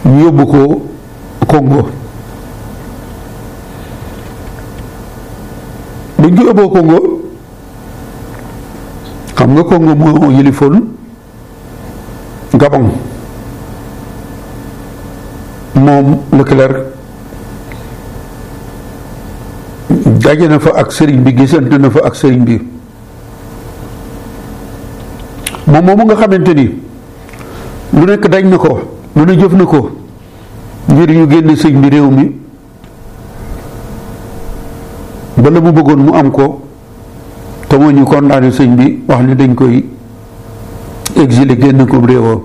ñu yóbbu ko Congo buñ ko yóbboo Congo xam nga Congo moo yilifoon Gabon moom Leclerc daje na fa ak sëriñ bi gisante na fa ak sëriñ bi moom moomu nga xamante ni lu nekk daj na ko lu ne jëf na ko ngir ñu génne sëñ bi réew mi ba la mu bëggoon mu am ko te moo ñu condamné sëñ bi wax ni dañ koy exilé génn ko réewam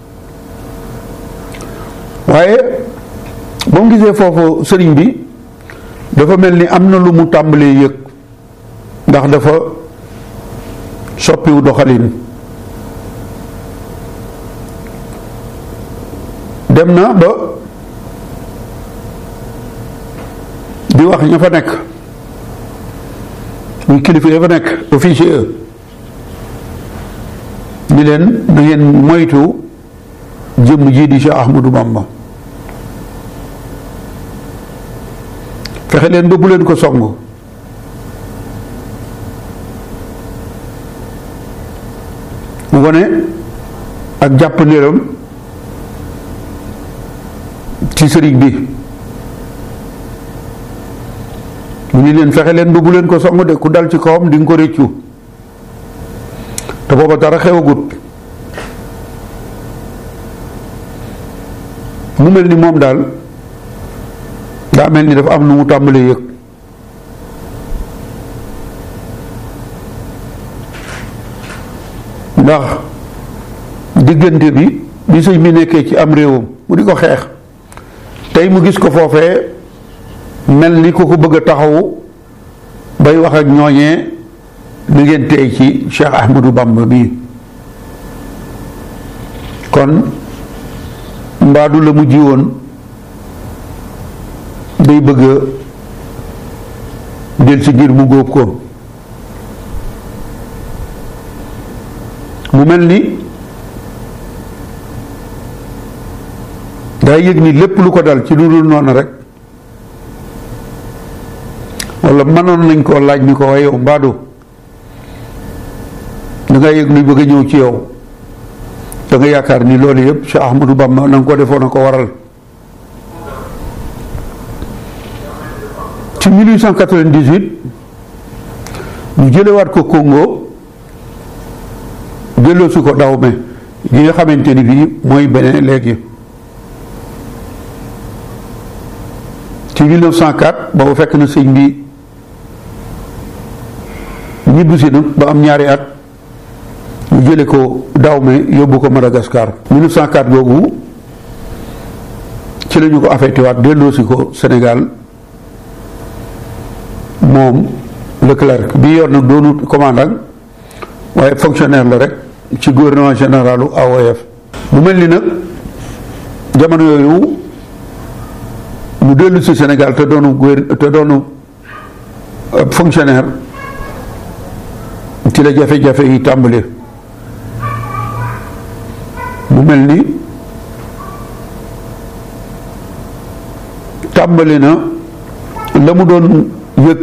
waaye ba mu gisee foofu sëriñ bi dafa mel ni am na lu mu tàmbalee yëg ndax dafa soppiwu doxalin dem na ba di wax ña fa nekk muy kilifa ya fa nekk officier ni leen na ngeen moytu jëmm ji di Cheikh Ahmadou Bamba fexe leen ba bu leen ko song mu wone ak jàpp ndéram ci sëriñ bi mu ni leen fexe leen ba bu leen ko song de ku dal ci kawam di nga ko réccu te booba dara xewagut mu mel ni moom daal daa mel ni dafa am nu mu tàmbalee yëg ndax diggante bi bi sëñ bi nekkee ci am réewam mu di ko xeex tey mu gis ko foofee mel ni ku ko bëgg a taxawu bay wax ak ñooñee ni ngeen tey ci Cheikh Ahmadou Bamba bii kon mbaadu la mu jiwoon day bëgg a del si ngir mu góob ko mu mel ni daa yëg ni lépp lu ko dal ci lu dul noonu rek wala mënoon nañ koo laaj ni ko waaye yow mbaadu da nga yëg luy bëgg a ñëw ci yow da nga yaakaar ni loolu yëpp Cheikh Ahmadou Bamba na nga ko defoon a ko waral ci 1898 ñu jëlewaat ko Congo delloo si ko Dahomey gi nga xamante ni bii mooy beneen léegi ci 1904 boobu fekk na sëñ bi ñibbisi na ba am ñaari at ñu jële ko Dahomey yóbbu ko Madagascar 1904 boobu ci la ñu ko affecté waat delloo si ko Sénégal moom Leclerc bi yor nag doonut commandant waaye fonctionnaire la rek ci gouvernement généralu AOF mu mel ni nag jamono yooyu mu dellu si Sénégal te doonu gouver te doonu fonctionnaire ci la jafe-jafe yi tàmbali mu mel ni tàmbali na la mu doon yëg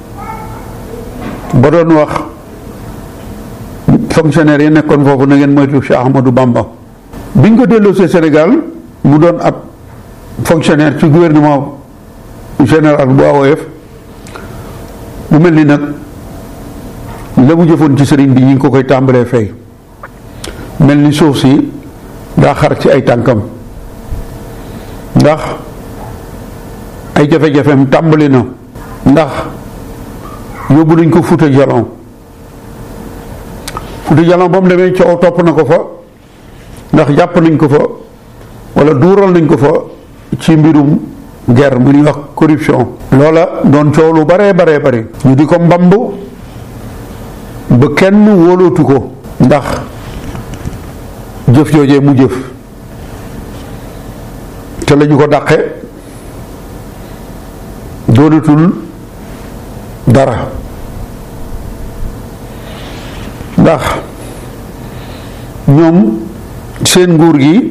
ba doon wax fonctionnaire yi nekkoon foofu na ngeen moytu Cheikh Ahmadou Bamba biñ ko delloosee Sénégal mu doon ab fonctionnaire ci gouvernement général bu AOF mu mel ni nag la mu jëfoon ci sëriñ bi ñu ngi ko koy tàmbalee fay mel ni suuf si daa xar ci ay tànkam ndax ay jafe-jafeem tàmbali na ndax yóbbu nañ ko Fuuta Jalon Fuuta Jalon ba mu demee coow topp na ko fa ndax jàpp nañ ko fa wala duural nañ ko fa ci mbirum guerre mu ñuy wax corruption loola doon coow lu baree baree bari ñu di ko mbamb ba kenn wóolootu ko ndax jëf joojee mu jëf te lañu ko dàqe doonatul dara ndax ñoom seen nguur gi